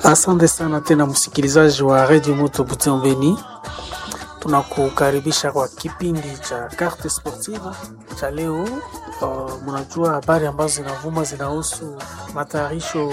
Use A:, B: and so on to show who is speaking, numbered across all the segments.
A: Asante sana tena msikilizaji wa Radio Moto Butembeni, tunakukaribisha kwa kipindi cha Carte Sportive cha leo. Uh, mnajua habari ambazo zinavuma zinahusu matayarisho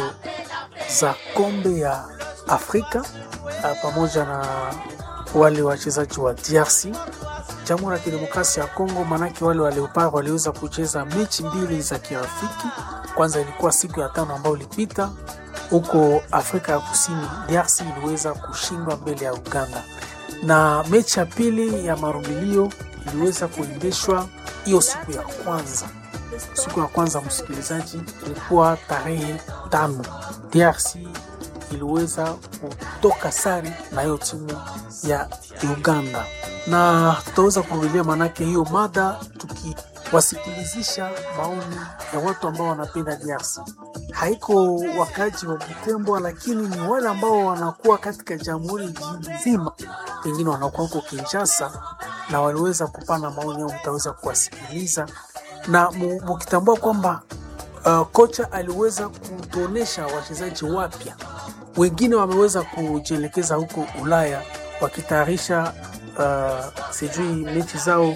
A: za kombe ya Afrika uh, pamoja na wale wachezaji wa DRC Jamhuri ya Kidemokrasia ya Kongo, manake wale wa Leopard waliweza kucheza mechi mbili za kirafiki. Kwanza ilikuwa siku ya tano ambayo ilipita huko Afrika ya Kusini, DRC iliweza kushindwa mbele ya Uganda, na mechi ya pili ya marudilio iliweza kuendeshwa hiyo siku ya kwanza. Siku ya kwanza, msikilizaji, ilikuwa tarehe tano, DRC iliweza kutoka sare na hiyo timu ya Uganda, na tutaweza kurudilia maanake hiyo mada tukiwasikilizisha maoni ya watu ambao wanapenda DRC haiko wakaji wa Butembo, lakini ni wale ambao wanakuwa katika jamhuri nzima, pengine wanakuwa huko Kinshasa na waliweza kupana maoni yao, mtaweza kuwasikiliza na mukitambua kwamba uh, kocha aliweza kutuonesha wachezaji wapya, wengine wameweza kujielekeza huko Ulaya wakitayarisha uh, sijui mechi zao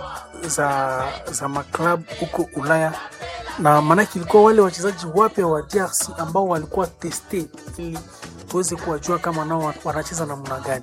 A: za, za maklabu huko Ulaya na maanake ilikuwa wale wachezaji wapya wa DRC ambao walikuwa teste ili tuweze kuwajua kama nao wanacheza namna gani.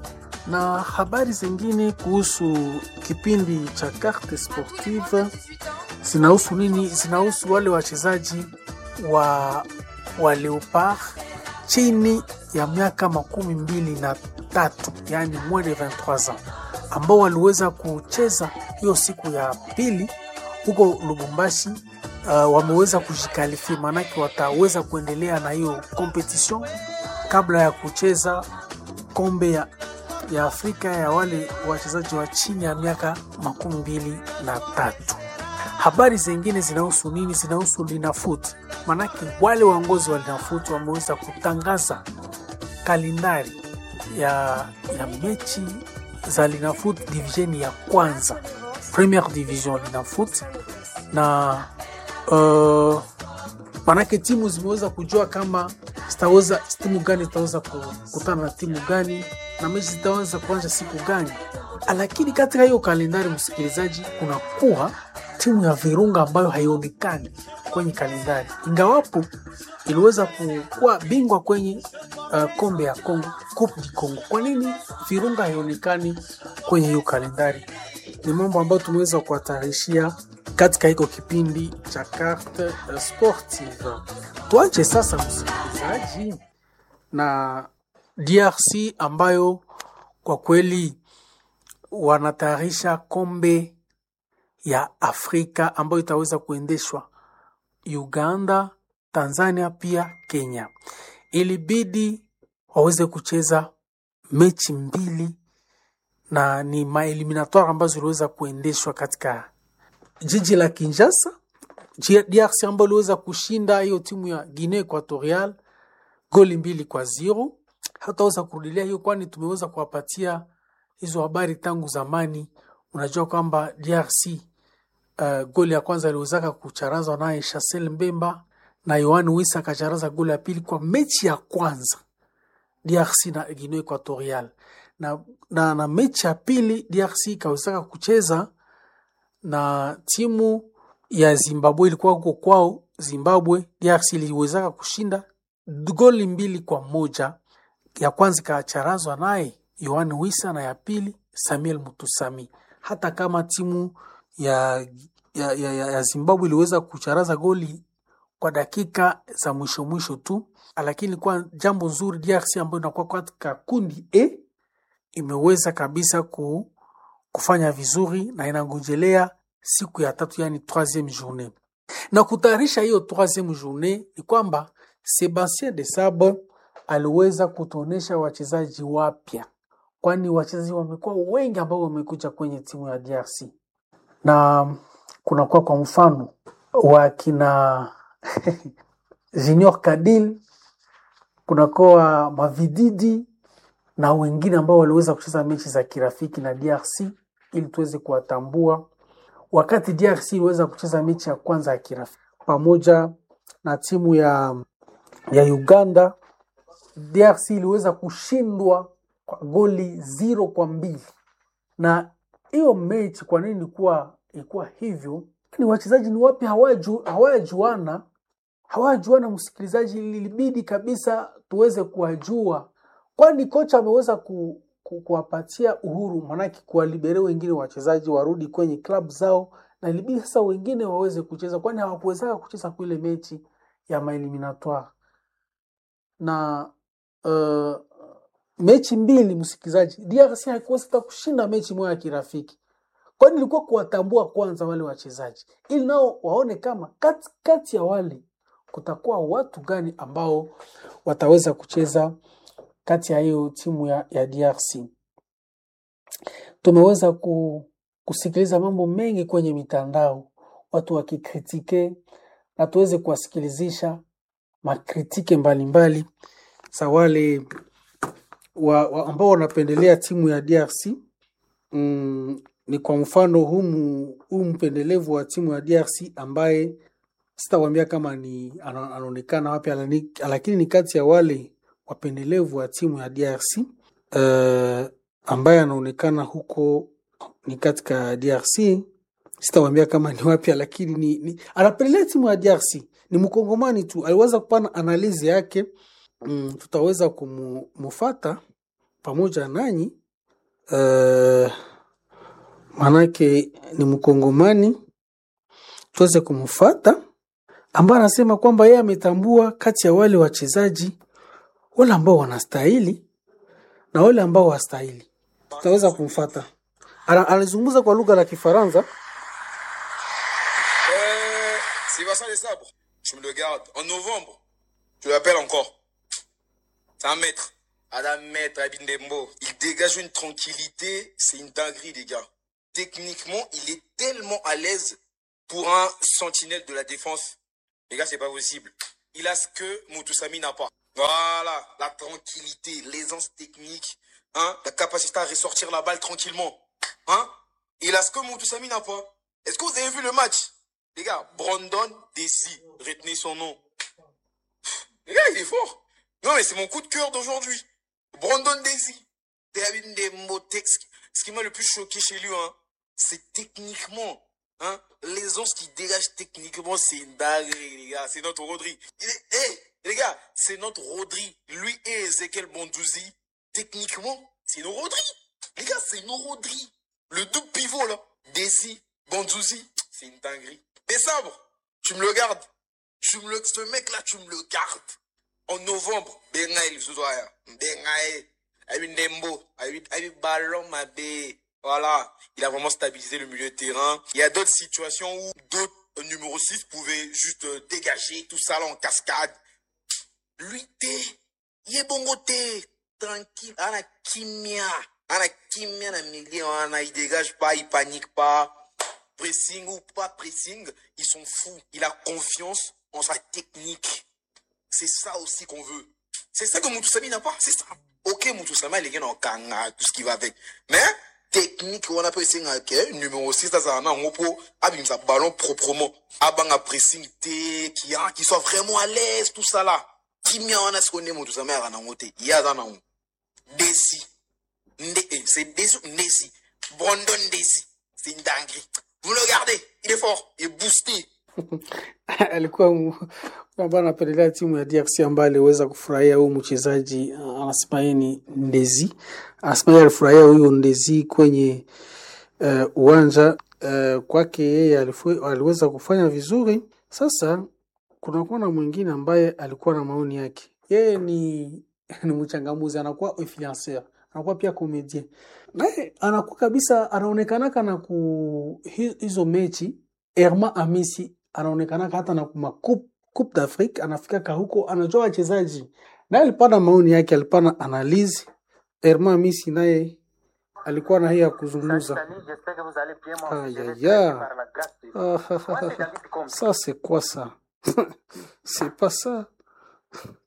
A: Na habari zingine kuhusu kipindi cha Carte Sportive zinahusu nini? Zinahusu wale wachezaji wa, wa Leopard chini ya miaka makumi mbili na tatu yani moins de 23 ans ambao waliweza kucheza hiyo siku ya pili huko Lubumbashi. Uh, wameweza kujikalifia, maanake wataweza kuendelea na hiyo competition kabla ya kucheza kombe ya, ya Afrika ya wale wachezaji wa chini ya miaka makumi mbili na tatu. Habari zingine zinahusu nini? Zinahusu Linafoot, maanake wale waongozi wa Linafoot wameweza kutangaza kalendari ya, ya mechi za Linafoot division ya kwanza, Premier Division Linafoot na Uh, manake timu zimeweza kujua kama zitaweza timu gani zitaweza kukutana na timu gani na mechi zitaweza kuanza siku gani, lakini katika hiyo kalendari, msikilizaji, kunakuwa timu ya Virunga ambayo haionekani kwenye kalendari, ingawapo iliweza kuwa bingwa kwenye uh, kombe ya Kongo, Coupe du Congo. Kwa nini Virunga haionekani kwenye hiyo kalendari? Ni mambo ambayo tumeweza kuwatarishia katika hiko kipindi cha Carte Sportive. Tuache sasa msikilizaji na DRC ambayo kwa kweli wanatayarisha kombe ya Afrika ambayo itaweza kuendeshwa Uganda, Tanzania pia Kenya. Ilibidi waweze kucheza mechi mbili na ni maeliminatoire ambazo ziliweza kuendeshwa katika jiji la Kinshasa, DRC ambayo iliweza kushinda hiyo timu ya Guinea Equatorial goli mbili kwa zero. Hataweza kurudilia hiyo, kwani tumeweza kuwapatia hizo habari tangu zamani. Unajua kwamba DRC uh, goli ya kwanza iliwezaka kucharazwa naye Chancel Mbemba na Yohan Wissa akacharaza goli ya pili kwa mechi ya kwanza DRC na Guinea Equatorial, na, na, na mechi ya pili DRC ikawezaka kucheza na timu ya Zimbabwe ilikuwa huko kwao Zimbabwe. DRC iliwezaka kushinda goli mbili kwa moja. Ya kwanza ikacharazwa naye Yohan Wissa na ya pili Samuel Mutusami. Hata kama timu ya, ya, ya, ya Zimbabwe iliweza kucharaza goli kwa dakika za mwisho mwisho tu, lakini ilikuwa jambo nzuri. DRC ambayo inakuwa katika kundi E imeweza kabisa ku kufanya vizuri na inangojelea siku ya tatu, yani troisieme journée. Na kutayarisha hiyo troisieme journée ni kwamba Sebastien de Sabre aliweza kutuonesha wachezaji wapya, kwani wachezaji wamekuwa wengi ambao wamekuja kwenye timu ya DRC na kunakuwa kwa mfano wakina Junior Kadil, kunakuwa Mavididi na wengine ambao waliweza kucheza mechi za kirafiki na DRC ili tuweze kuwatambua. Wakati DRC iliweza kucheza mechi ya kwanza ya kirafiki pamoja na timu ya, ya Uganda DRC iliweza kushindwa kwa goli zero kwa mbili na hiyo mechi kwa nini ilikuwa ilikuwa hivyo ni wachezaji ni wapi hawaju hawajuana hawajuana msikilizaji ilibidi kabisa tuweze kuwajua kwani kocha ameweza ku, ku, kuwapatia uhuru manake kuwalibere wengine wachezaji warudi kwenye klabu zao na ilibidi sasa wengine waweze kucheza kwani hawakuwezaka kucheza kwa ile mechi ya maeliminatoire na uh, mechi mbili msikilizaji DRC haikuweza hata kushinda mechi moja ya kirafiki kwani ilikuwa kuwatambua kwanza wale wachezaji ili nao waone kama kati, kati ya wale kutakuwa watu gani ambao wataweza kucheza kati ya hiyo timu ya, ya DRC. Tumeweza ku, kusikiliza mambo mengi kwenye mitandao, watu wakikritike na tuweze kuwasikilizisha makritike mbalimbali za wale wa, wa ambao wanapendelea timu ya DRC. Mm, ni kwa mfano humu huu mpendelevu wa timu ya DRC ambaye sitawambia kama ni ana- anaonekana wapi, alani- lakini ni kati ya wale wapendelevu wa timu ya DRC uh, ambaye anaonekana huko ni katika DRC. Sitawambia kama ni wapi, lakini ni, ni anapendelea timu ya DRC. Ni mkongomani tu, aliweza kupana analizi yake. Mm, tutaweza kumufata pamoja nanyi uh, manake ni mkongomani, tuweze kumfata ambaye anasema kwamba yeye ametambua kati ya wale wachezaji wale ambao wanastahili na wale ambao wastahili. Tutaweza kumfata. Ana- Anazungumza kwa lugha la Kifaransa.
B: Euh, c'est Vincent Les Sabres. Je me le garde. En novembre, je l'appelle encore. C'est un maître. Adam Maître, Abindembo. Il dégage une tranquillité. C'est une dinguerie, les gars. Techniquement, il est tellement à l'aise pour un sentinelle de la défense. Les gars, c'est pas possible. Il a ce que Moutoussami n'a pas. Voilà. La tranquillité, l'aisance technique, hein, la capacité à ressortir la balle tranquillement. Hein? Il a ce que Moutoussami n'a pas. Est-ce que vous avez vu le match? Les gars, Brandon Desi, retenez son nom. Les gars, il est fort. Non, mais c'est mon coup de cœur d'aujourd'hui. Brandon Desi. David Ndembo, Tex- Ce qui m'a le plus choqué chez lui, hein, c'est techniquement, hein, l'aisance qu'il dégage techniquement, c'est une dinguerie, les gars. C'est notre Rodri. Il est, hey, les gars, c'est notre Rodri. Lui et Ezekiel Bondouzi, techniquement, c'est nos Rodri. Les gars, c'est nos Rodri. Le double pivot, là. Desi, Bondouzi, c'est une dinguerie. Et sabre, tu me le gardes. Tu me le, ce mec-là, tu me le gardes. En novembre, Bengaï, Zouzoya. Bengaï. Avec Ndembo. Avec, avec Ballon, ma bé. Voilà. Il a vraiment stabilisé le milieu de terrain. Il y a d'autres situations où d'autres euh, numéro 6 pouvaient juste euh, dégager tout ça là en cascade. Lui, t'es, il est bon côté. Tranquille. Ana kimia. Ana kimia na milieu. Ana, il dégage pas, il panique pas. Pressing ou pas pressing, ils sont fous. Il a confiance en sa technique. C'est ça aussi qu'on veut. C'est ça que Moutoussami n'a pas. C'est ça. Ok, Moutoussami, il est en kanga, tout ce qui va avec. Mais, technique, on appelle ça que numéro 6, ça, ça, on peut, abim sa ballon proprement. Abanga pressing, té, qui, a, qui soit vraiment à l'aise, tout ça là. Qui m'y en a ce qu'on est, Moutoussami, à Ranangote. Il y a dans un Desi. Nde- eh, C'est Desi ou Ndesi. Brandon Desi. C'est une dinguerie. Vous le regardez. Il est fort. Il est boosté.
A: alikuwa mu- ambaye anapendelea timu ya DRC ambaye aliweza kufurahia huyu mchezaji uh, anasema yeye ni Ndezi, anasema yeye alifurahia huyu Ndezi kwenye uh, uwanja uh, kwake yeye alifu- aliweza kufanya vizuri. Sasa kunakuwa na mwingine ambaye alikuwa na maoni yake, yeye ni ni mchangamuzi, anakuwa influencer, anakuwa pia comedian, naye anakuwa kabisa anaonekanaka na ku hi- hizo mechi Herma Amisi anaonekanaka hata na kuma coupe, coupe d'Afrique anafikaka huko, anajua wachezaji, naye alipana maoni yake, alipana analyse. Herma Amisi naye alikuwa na hii ya kuzungumza.
C: Salut, j'espère que vous allez bien. Moi,
A: Aïe,
C: je vais
A: aïe,
C: très bien
A: aïe.
C: par la grâce de Dieu.
A: Ah, ah,
C: Moi,
A: ah,
C: c'est
A: ah.
C: David Comte.
A: Ça, c'est quoi ça C'est pas ça.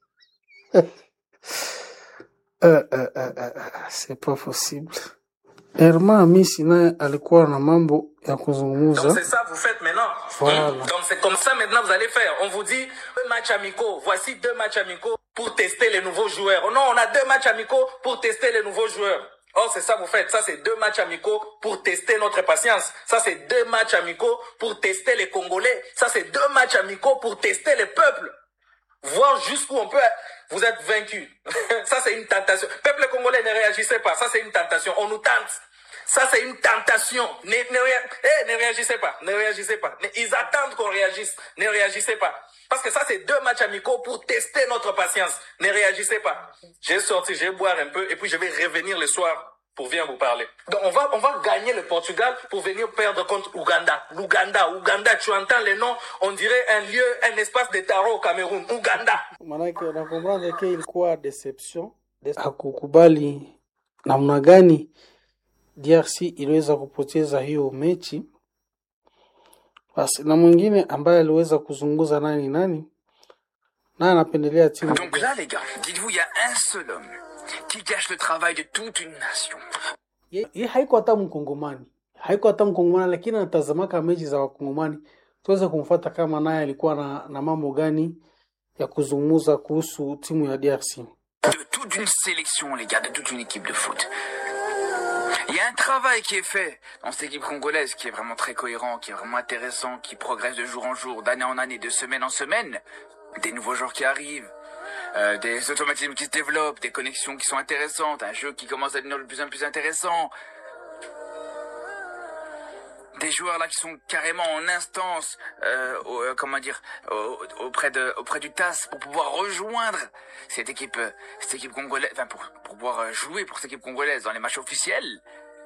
A: Euh, euh, euh, euh, euh, c'est pas possible. Herma Hamisi naye alikuwa na mambo ya
D: Donc
A: kuzungumza.
D: c'est ça que vous faites maintenant.
A: Voilà.
D: Donc c'est comme ça maintenant vous allez faire. On vous dit deux matchs amicaux. Voici deux matchs amicaux pour tester les nouveaux joueurs. Oh non, on a deux matchs amicaux pour tester les nouveaux joueurs. Oh, c'est ça que vous faites. Ça, c'est deux matchs amicaux pour tester notre patience. Ça, c'est deux matchs amicaux pour tester les Congolais. Ça, c'est deux matchs amicaux pour tester les peuples. Voir jusqu'où on peut. Vous êtes vaincu. ça, c'est une tentation. Peuple congolais, ne réagissez pas. Ça, c'est une tentation. On nous tente. Ça, c'est une tentation. Ne, ne, réa- eh, ne réagissez pas. Ne réagissez pas. Ne- Ils attendent qu'on réagisse. Ne réagissez pas. Parce que ça, c'est deux matchs amicaux pour tester notre patience. Ne réagissez pas. J'ai sorti, je vais boire un peu et puis je vais revenir le soir pour venir vous parler. Donc, on va, on va gagner le Portugal pour venir perdre contre Ouganda. L'Ouganda. Ouganda, tu entends le nom, on dirait un lieu, un espace de tarot au Cameroun. Ouganda.
A: Maanake nakombranda ke ilikuwa deception, Des- hakukubali namna gani DRC iliweza kupoteza hiyo mechi. Basi na mwingine ambaye aliweza kuzunguza nani nani, naye anapendelea timu
E: Donc là, les gars, dites-vous, il y a un seul homme qui gâche le travail de toute une nation.
A: ye, ye haiko hata mkongomani haiko hata mkongomani lakini anatazamaka mechi za wakongomani tuweze kumfuata kama naye alikuwa na, na mambo gani ya kuzungumza kuhusu timu ya DRC.
E: De toute une sélection, les gars, de toute une équipe de foot. Il y a un travail qui est fait dans cette équipe congolaise qui est vraiment très cohérent, qui est vraiment intéressant, qui progresse de jour en jour, d'année en année, de semaine en semaine. Des nouveaux joueurs qui arrivent, euh, des automatismes qui se développent, des connexions qui sont intéressantes, un jeu qui commence à devenir de plus en plus intéressant. Des joueurs là qui sont carrément en instance, euh, au- euh, comment dire, au- auprès de, auprès du TAS pour pouvoir rejoindre cette équipe, euh, cette équipe congolaise, enfin pour, pour pouvoir euh, jouer pour cette équipe congolaise dans les matchs officiels.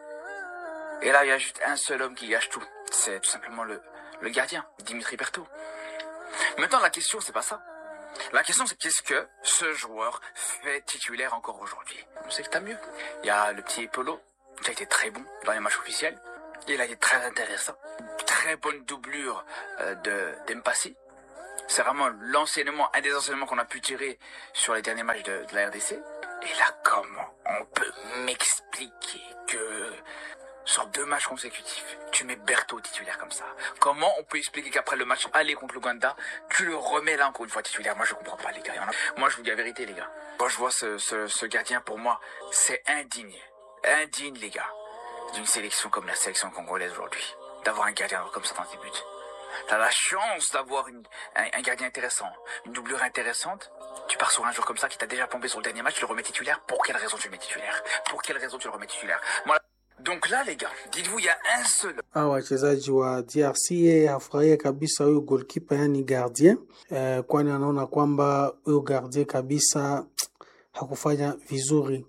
E: Et là, il y a juste un seul homme qui gâche tout. C'est tout simplement le, le gardien, Dimitri Berthaud. Maintenant, la question, c'est pas ça. La question, c'est qu'est-ce que ce joueur fait titulaire encore aujourd'hui On sait que t'as mieux. Il y a le petit Polo, qui a été très bon dans les matchs officiels. Il a été très intéressant. Très bonne doublure euh, de d'Empassi. C'est vraiment l'enseignement, un des enseignements qu'on a pu tirer sur les derniers matchs de, de la RDC. Et là, comment on peut m'expliquer que sur deux matchs consécutifs, tu mets Berthaud titulaire comme ça Comment on peut expliquer qu'après le match aller contre l'Ouganda, tu le remets là encore une fois titulaire Moi, je comprends pas, les gars. Il y en a- Moi, je vous dis la vérité, les gars. Quand je vois ce, ce, ce gardien, pour moi, c'est indigne. Indigne, les gars, d'une sélection comme la sélection congolaise aujourd'hui. D'avoir un gardien comme ça dans tes buts. T'as la chance d'avoir une- un, un gardien intéressant, une doublure intéressante. Tu pars sur un joueur comme ça qui t'a déjà pompé sur le dernier match, tu le remets titulaire. Pour quelle raison tu le mets titulaire Pour quelle raison tu le remets titulaire Moi, Donc là, les gars, dites-vous, il y a un seul
A: Hawa wachezaji wa DRC yeye hafurahia kabisa huyo goalkeeper, yani gardien eh, kwani anaona kwamba huyo gardien kabisa hakufanya vizuri.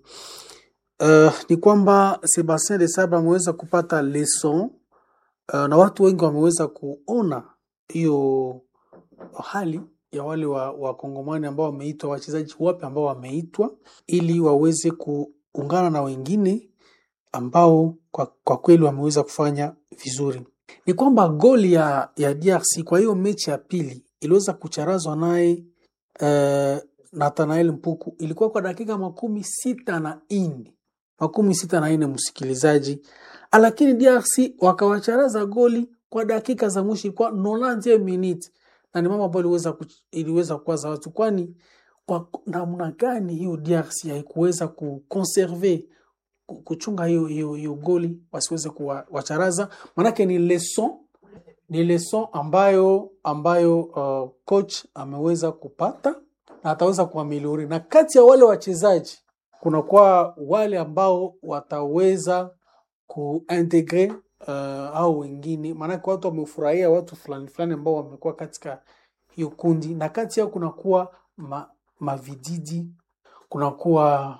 A: Uh, ni kwamba Sebastien de Sabre ameweza kupata leson uh, na watu wengi wameweza kuona hiyo hali ya wale wa wakongomani ambao wameitwa, wachezaji wapi ambao wameitwa ili waweze kuungana na wengine ambao kwa, kwa kweli wameweza kufanya vizuri. Ni kwamba goli ya, ya DRC kwa hiyo mechi ya pili iliweza kucharazwa naye uh, Nathanael Mpuku, ilikuwa kwa dakika makumi sita na nne makumi sita na nne msikilizaji, lakini DRC wakawacharaza goli kwa dakika za mwisho, ilikuwa 90 minute, na ni mambo ambayo iliweza kuch- iliweza kuwaza watu, kwani kwa namna gani hiyo DRC haikuweza kuconserve ku- kuchunga hiyo hiyo hiyo goli wasiweze kuwacharaza, manake ni leson ni leson ambayo ambayo uh, coach ameweza kupata na ataweza kuameliori, na kati ya wale wachezaji kunakuwa wale ambao wataweza kuintegre uh, au wengine, maanake watu wamefurahia watu fulani fulani ambao wamekuwa katika hiyo kundi, na kati yao kunakuwa ma, mavididi kunakuwa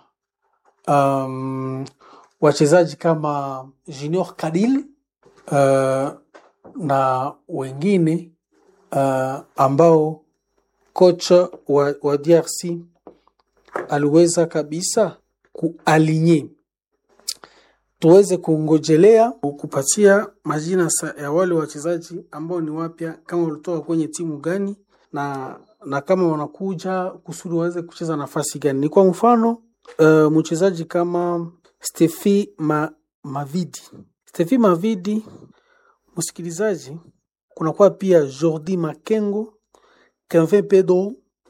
A: um, wachezaji kama Junior Kadil uh, na wengine uh, ambao kocha wa, wa DRC aliweza kabisa kualinye tuweze kungojelea kupatia majina sa- ya wale wachezaji ambao ni wapya, kama walitoka kwenye timu gani na na kama wanakuja kusudi waweze kucheza nafasi gani. Ni kwa mfano uh, mchezaji kama Stefi Ma, Mavidi. Steffi Mavidi, msikilizaji, kunakuwa pia Jordi Makengo, Kevin Pedro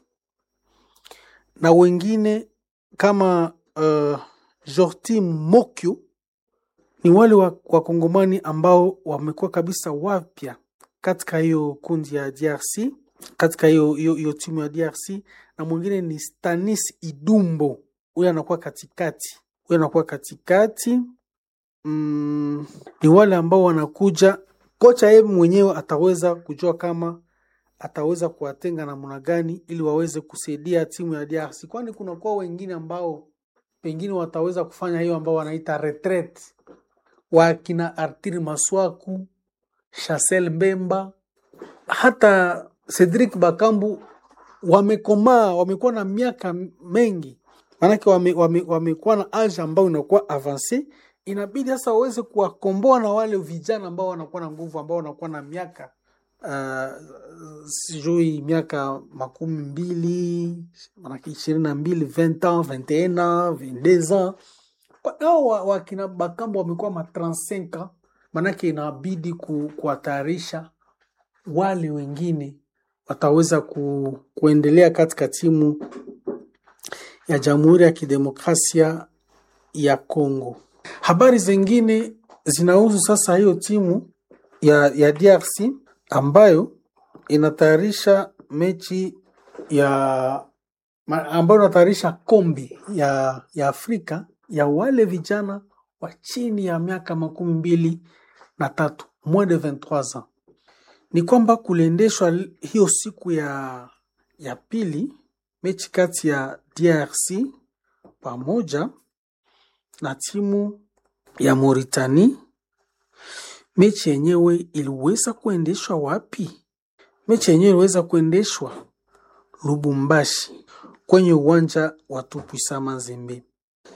A: na wengine kama uh, Jorti Mokyo ni wale wa- wakongomani ambao wamekuwa kabisa wapya katika hiyo kundi ya DRC, katika hiyo hiyo hiyo timu ya DRC, na mwingine ni Stanis Idumbo, huyo anakuwa katikati, huyo anakuwa katikati. Mm, ni wale ambao wanakuja, kocha yeye mwenyewe ataweza kujua kama ataweza kuwatenga namna gani ili waweze kusaidia timu ya DRC, kwani kunakuwa wengine ambao pengine wataweza kufanya hiyo ambao wanaita retreat, wakina Artir Maswaku, Chancel Mbemba, hata Cedric Bakambu wamekomaa, wamekuwa na miaka mengi, maanake wame, wame, wamekuwa na age ambayo inakuwa avance. Inabidi sasa waweze kuwakomboa na wale vijana ambao wanakuwa na nguvu, ambao wanakuwa na miaka uh, sijui miaka makumi mbili manake ishirini na mbili 20 ans 21 ans 22 ans Kwa- hao wa- wakina Bakambo wamekuwa ma 35 ans, manake inabidi ku, kuwatayarisha wale wengine wataweza ku, kuendelea katika timu ya Jamhuri ya Kidemokrasia ya Kongo. Habari zingine zinahusu sasa hiyo timu ya, ya DRC ambayo inatayarisha mechi ya ma- ambayo inatayarisha kombe ya, ya Afrika ya wale vijana wa chini ya miaka makumi mbili na tatu moins de 23 ans. Ni kwamba kuliendeshwa l- hiyo siku ya, ya pili mechi kati ya DRC pamoja na timu ya Mauritania. Mechi yenyewe iliweza kuendeshwa wapi? Mechi yenyewe iliweza kuendeshwa Lubumbashi kwenye uwanja wa Tupuisa Mazembe.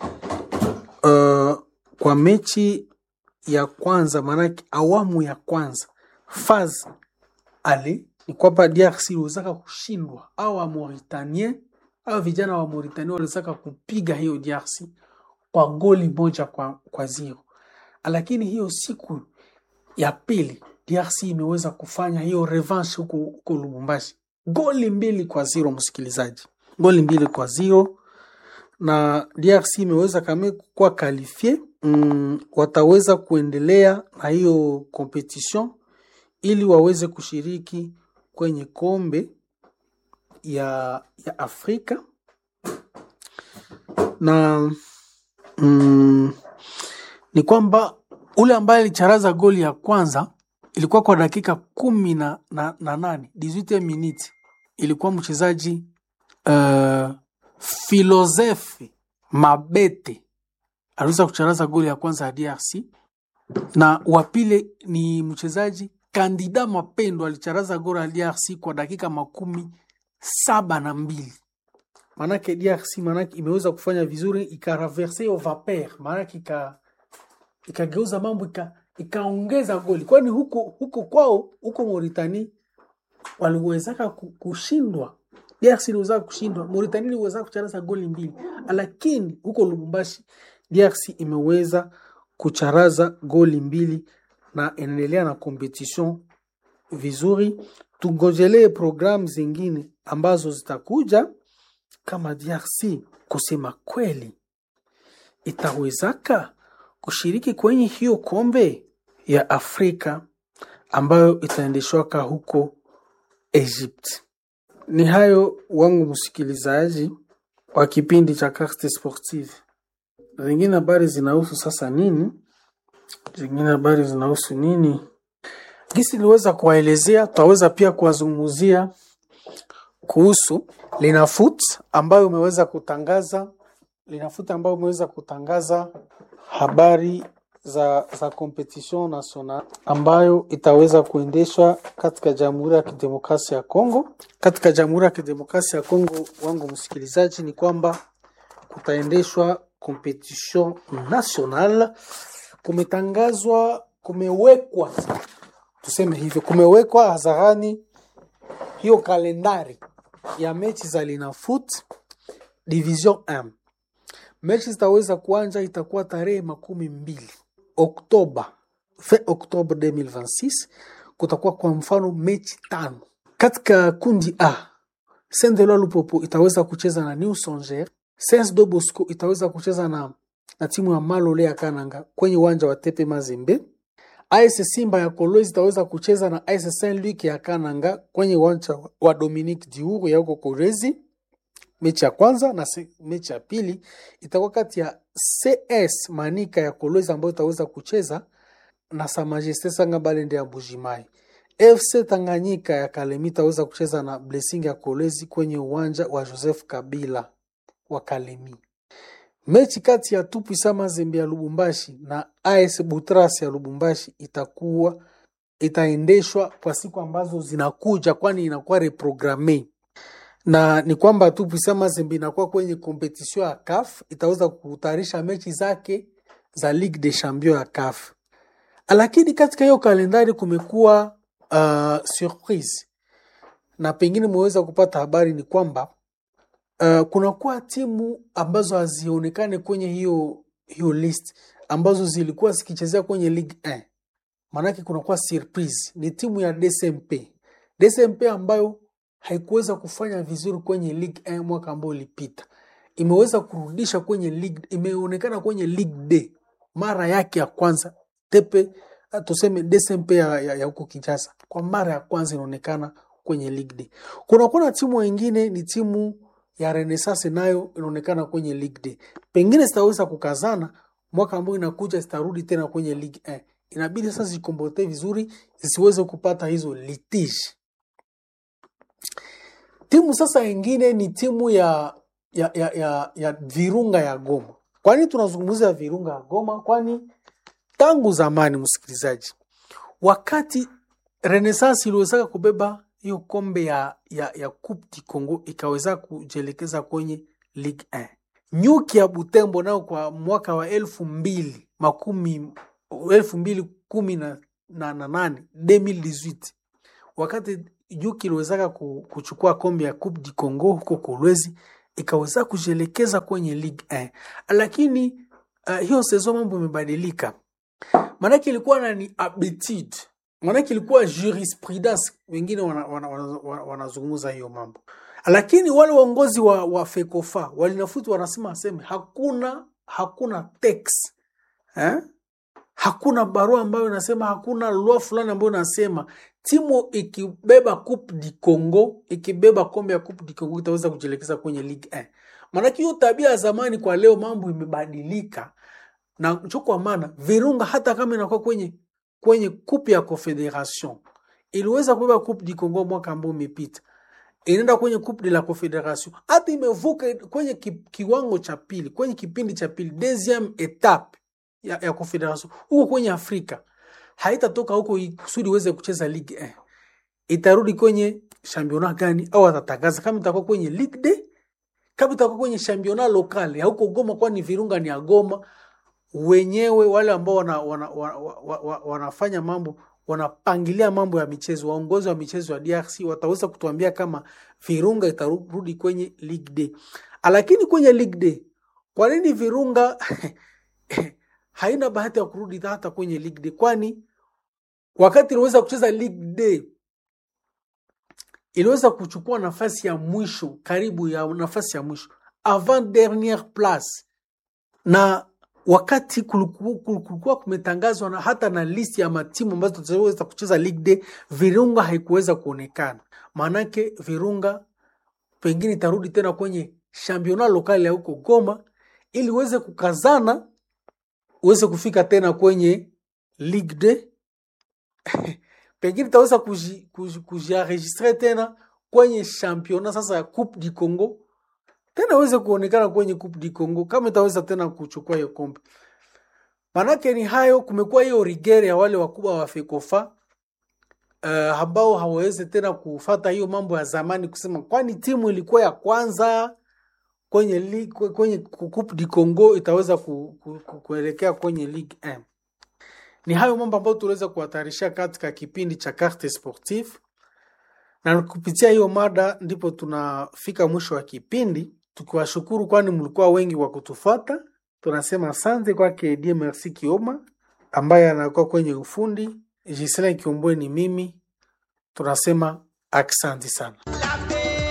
A: Uh, kwa mechi ya kwanza, maanake awamu ya kwanza faz ale ni kwamba DRC iliwezaka kushindwa au wa Mauritanien au vijana wa Mauritania waliwezaka kupiga hiyo DRC kwa goli moja kwa, kwa zero, lakini hiyo siku ya pili DRC imeweza kufanya hiyo revanche huko huko Lubumbashi, goli mbili kwa zero, msikilizaji, goli mbili kwa zero, na DRC imeweza kama kuwa kalifie mm, wataweza kuendelea na hiyo competition ili waweze kushiriki kwenye kombe ya, ya Afrika na mm, ni kwamba ule ambaye alicharaza goli ya kwanza ilikuwa kwa dakika kumi na, na, na nane 18 minutes ilikuwa mchezaji uh, Filozefe Mabete aliweza kucharaza goli ya kwanza ya DRC na wa pili ni mchezaji Kandida Mapendo alicharaza goli ya DRC kwa dakika makumi saba na mbili maanake DRC maanake imeweza kufanya vizuri ikaraverse hiyo vapeur maanake ika ikageuza mambo ika, ikaongeza goli, kwani huko huko kwao huko Mauritania waliwezaka ku- kushindwa. DRC iliweza kushindwa, Mauritania iliweza kucharaza goli mbili, lakini huko Lubumbashi DRC imeweza kucharaza goli mbili na inaendelea na competition vizuri. Tungojelee programu zingine ambazo zitakuja kama DRC kusema kweli itawezaka kushiriki kwenye hiyo kombe ya Afrika ambayo itaendeshwaka huko Egypt. Ni hayo wangu msikilizaji wa kipindi cha Carte Sportive. Zingine habari zinahusu sasa nini? Zingine habari zinahusu nini? Gisi niliweza kuwaelezea, tutaweza pia kuwazungumzia kuhusu Linafoot ambayo umeweza kutangaza Linafoot ambayo umeweza kutangaza habari za, za competition national ambayo itaweza kuendeshwa katika Jamhuri ya Kidemokrasia ya Kongo. Katika Jamhuri ya Kidemokrasia ya Kongo, wangu msikilizaji, ni kwamba kutaendeshwa competition national. Kumetangazwa, kumewekwa, tuseme hivyo, kumewekwa hadharani hiyo kalendari ya mechi za Linafoot Division 1. Mechi zitaweza kuanja itakuwa tarehe makumi mbili Oktoba, fin Oktoba 2026 kutakuwa kwa mfano mechi tano katika kundi A. Saint-Eloi Lupopo itaweza kucheza na New Songea. Saint do Bosco itaweza kucheza na, na timu ya Malole ya Kananga kwenye uwanja wa Tepe Mazembe. AS Simba ya Kolwezi itaweza kucheza na AS Saint Luc ya Kananga kwenye uwanja wa Dominique Diuru ya huko Kolwezi. Mechi ya kwanza na se, mechi ya pili itakuwa kati ya CS Manika ya Kolwezi ambayo itaweza kucheza na Sa Majesté Sanga Balende ya Bujimai. FC Tanganyika ya Kalemi itaweza kucheza na Blessing ya Kolwezi kwenye uwanja wa Joseph Kabila wa Kalemi. Mechi kati ya Tupwisa Mazembe ya Lubumbashi na AS Butras ya Lubumbashi itakuwa itaendeshwa kwa siku ambazo zinakuja, kwani inakuwa reprogramme na ni kwamba Tupwisa Mazembe inakuwa kwenye kompetisio ya CAF, itaweza kutayarisha mechi zake za Ligue des Champions ya CAF. Lakini katika hiyo kalendari kumekuwa uh, surprise na pengine mweweza kupata habari ni kwamba uh, kunakuwa timu ambazo hazionekane kwenye hiyo hiyo list ambazo zilikuwa zikichezea kwenye Ligue 1. Maanake kunakuwa surprise, ni timu ya DSMP. DSMP ambayo haikuweza kufanya vizuri kwenye Ligue 1 mwaka ambao ulipita, imeweza kurudisha kwenye Ligue, imeonekana kwenye Ligue D mara yake ya kwanza tepe tuseme DSMP ya, ya, ya huko Kinshasa kwa mara ya kwanza inaonekana kwenye Ligue D. Kuna kuna timu wengine ni timu ya Renaissance nayo inaonekana kwenye Ligue D. Pengine zitaweza kukazana mwaka ambao inakuja zitarudi tena kwenye Ligue 1. Inabidi sasa zikombote vizuri zisiweze kupata hizo litige. Timu sasa ingine ni timu ya ya, ya, ya, ya Virunga ya Goma. Kwani tunazungumzia Virunga ya Goma? Kwani tangu zamani, msikilizaji, wakati Renaissance iliwezaka kubeba hiyo kombe ya, ya, ya Coupe du Congo ikaweza kujielekeza kwenye Ligue 1. Nyuki ya Butembo nayo kwa mwaka wa elfu mbili makumi elfu mbili kumi na, na, na nane 2018 wakati Nyuki iliwezaka kuchukua kombe ya Coupe du Congo huko Kolwezi ikaweza kujielekeza kwenye Ligue 1, lakini uh, hiyo sezo mambo imebadilika maanake ilikuwa na ni habitude, maanake ilikuwa jurisprudence, wengine wanazungumza wana, wana, wana, wana hiyo mambo, lakini wale waongozi wa, wa FECOFA walinafuti wanasema aseme hakuna hakuna text eh? hakuna barua ambayo inasema, hakuna loi fulani ambayo inasema timu ikibeba Coupe du Congo ikibeba kombe ya Coupe du Congo itaweza kujielekeza kwenye Ligue 1. Maanake hiyo tabia ya zamani kwa leo mambo imebadilika na cho kwa maana Virunga hata kama inakuwa kwenye kwenye kupe ya Confederation iliweza kubeba Coupe du Congo mwaka ambao umepita, inaenda kwenye Coupe de la Confederation, hata imevuka kwenye ki, kiwango cha pili, kwenye kipindi cha pili, deuxième etape ya, ya Confederation huko kwenye Afrika, haitatoka huko kusudi iweze kucheza Ligue 1, itarudi kwenye championnat gani? Au atatangaza kama itakuwa kwenye Ligue 2 kama itakuwa kwenye championnat local ya huko Goma, kwani Virunga ni ya Goma wenyewe wale ambao wana, wana, wana, wana, wanafanya mambo wanapangilia mambo ya michezo, waongozi wa michezo ya DRC wataweza kutuambia kama Virunga itarudi kwenye Ligue D. Lakini kwenye Ligue D, kwa nini Virunga haina bahati ya kurudi hata kwenye Ligue D? Kwani wakati iliweza kucheza Ligue D iliweza kuchukua nafasi ya mwisho, karibu ya nafasi ya mwisho, avant dernière place na wakati kulikuwa kumetangazwa na hata na listi ya matimu ambazo tutaweza kucheza Ligue D, Virunga haikuweza kuonekana. Maanake Virunga pengine itarudi tena kwenye championnat lokali ya huko Goma ili uweze kukazana uweze kufika tena kwenye Ligue D pengine itaweza kujienregistre tena kwenye championnat sasa ya Coupe du Congo tena aweze kuonekana kwenye Coupe du Congo kama itaweza tena kuchukua hiyo kombe. Manake ni hayo, kumekuwa hiyo rigere ya wale wakubwa wa FECOFA uh, ambao hawawezi tena kufata hiyo mambo ya zamani, kusema kwani timu ilikuwa ya kwanza kwenye ligue, kwenye Coupe du Congo itaweza ku, ku, ku, kuelekea kwenye Ligue 1. Ni hayo mambo ambayo tuliweza kuhatarisha katika kipindi cha Carte Sportive, na kupitia hiyo mada ndipo tunafika mwisho wa kipindi tukiwashukuru kwani mlikuwa wengi wa kutufata. Tunasema asante kwake Die Merci Kioma ambaye anakuwa kwenye ufundi. Gisela Kiombwe ni mimi, tunasema aksanti sana.